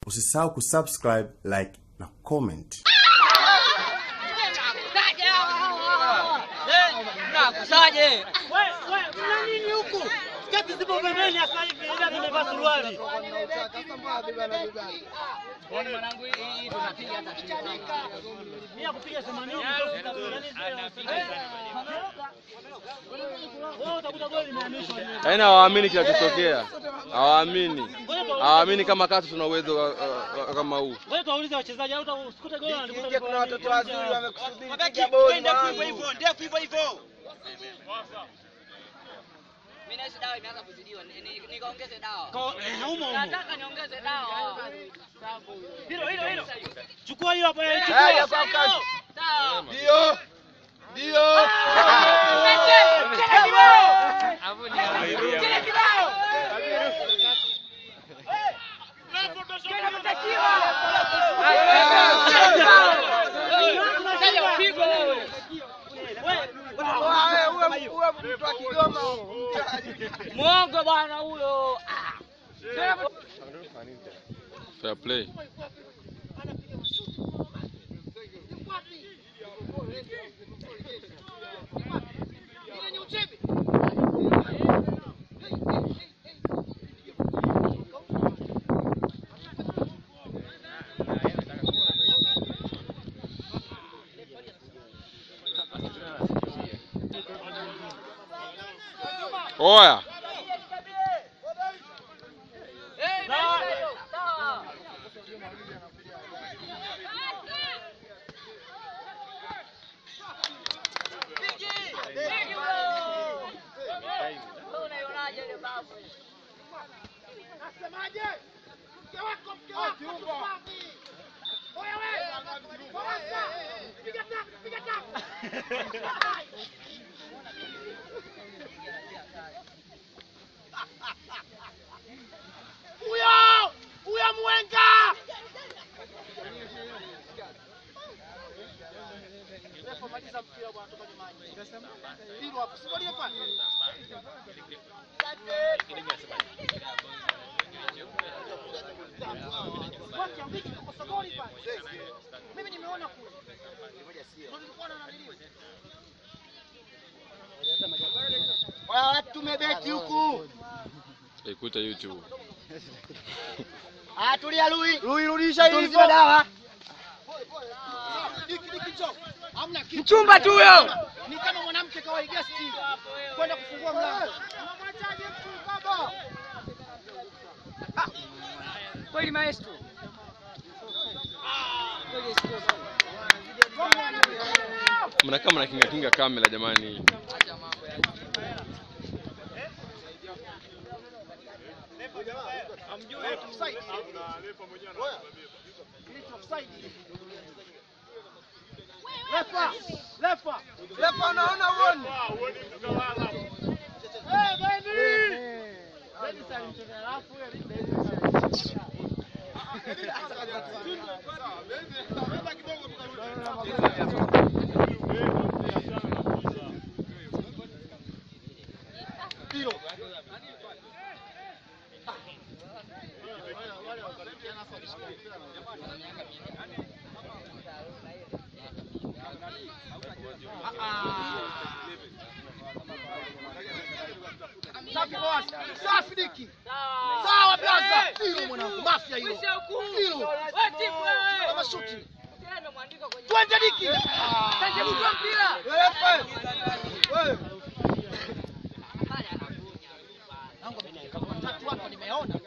Usisahau kusubscribe, like na comment. Nakusaje? Mna nini huku? Sketi zipo pembeni sasa hivi, ila nimevaa suruali. Yaani mwanangu hii tunapiga hata chini. Mimi ya kupiga 80 wewe utakuta goli limehamishwa. Yaani hawaamini kinachotokea, hawaamini, hawaamini kama katu tuna uwezo wa- wa- wa- kama huu. Wewe tuwaulize wachezaji au usikute goli na Nje kuna watoto wazuri wamekusubiri Mabeki piga boli ndefu mwanangu. hivyo hivyo, ndefu hivyo hivyo. Mimi nahisi dawa imeanza kuzidiwa. Ni- ni- Nikaongeze dawa. Ko- eh, humo humo. Nataka niongeze dawa. Hilo hilo hilo. Chukua hiyo hapa, eh, Haya, chukua. kwa kasi. Sawa. Ndio. Ndio. Wewe uwe uwe mtu wa Kigoma. Mwongo bwana huyo. Ah. Fair play. Oya, Unaionaje ile babu? Huyo! Huyo mwenga! Waya watu tumebeti huku. ikuta YouTube. Ah, tulia Lui. Lui rudisha hivyo. dawa. Mchumba tu huyo. Ni kama mwanamke kawai guest kwenda kufungua mlango. Kweli maestro. Mnakaa mnakinga kinga kamera jamani. Lefa! Lefa! Lepa naona uone. Eh, Beni! Beni salimcheza alafu huyo Safi boss. Safi diki. Sawa blaza. Hilo mwanangu mafia hilo. Hilo. Kama shuti. Twende diki. Wewe wewe. Tatu hapo nimeona.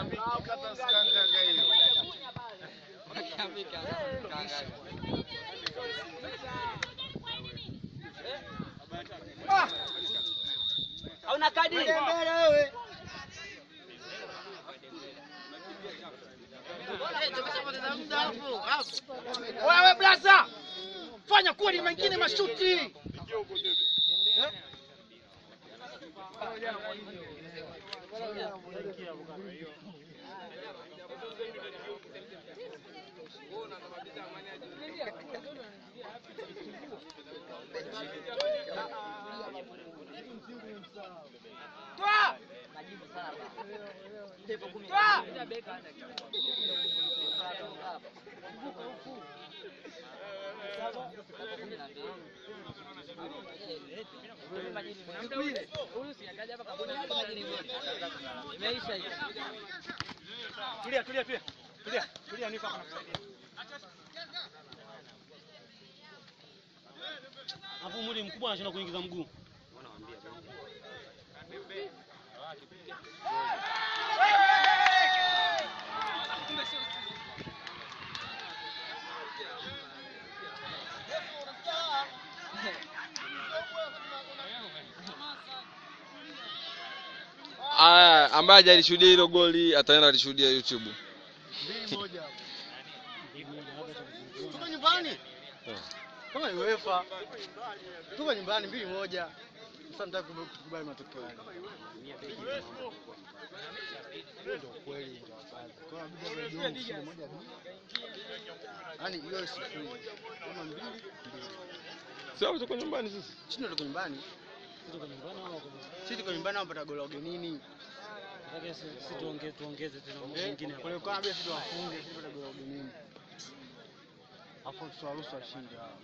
Hauna kadi? Mbele wewe. Wewe blaza! Fanya kweli mengine mashuti. Toa! Toa! Huyu si akaja hapa kabuni kama jini moja. Imeisha hiyo. Tulia, tulia, tulia. Tulia, tulia niko hapa nakusaidia. Hapo mwili mkubwa anashinda kuingiza mguu. Aya, ambaye hajalishuhudia hilo goli ataenda alishuhudia YouTube. Tuko nyumbani. Kama ni UEFA. Tuko nyumbani mbili moja. Sasa nataka kukubali matokeo haya. Hiyo ndio kweli ndio wazazi. Kwa hiyo inabidi awe jioni kushinda moja mbili. Yaani hiyo sifuri. Kama mbili mbili. Sio tuko nyumbani sisi. Sisi ndio tuko nyumbani. Sisi tuko nyumbani hapa goli la ugenini. Si tuongeze tuongeze tena Eh, mwingine. Kwa hiyo kama bila sisi tuwafunge sisi tupata goli la ugenini. Afu tuwaruhusu washinde hao.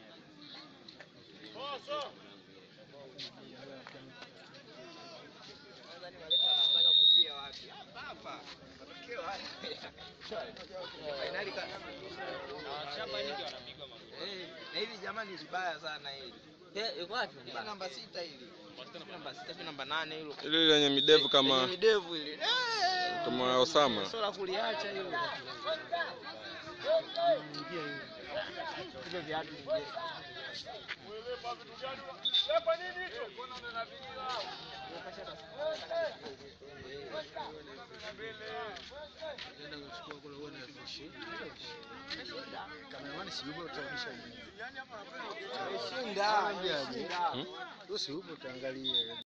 Na hili jamani vibaya sana hili. Eh, yuko wapi? Hili namba sita hili. Sijui Namba sita sijui namba nane hilo. Ile lenye midevu Lenye kama midevu hili. Eh, kama Osama. Sio la kuliacha hilo. Hivyo viatu vingine. Kameramani si yupo utarudisha nyuma. Shinda. Usiupo utaangalia.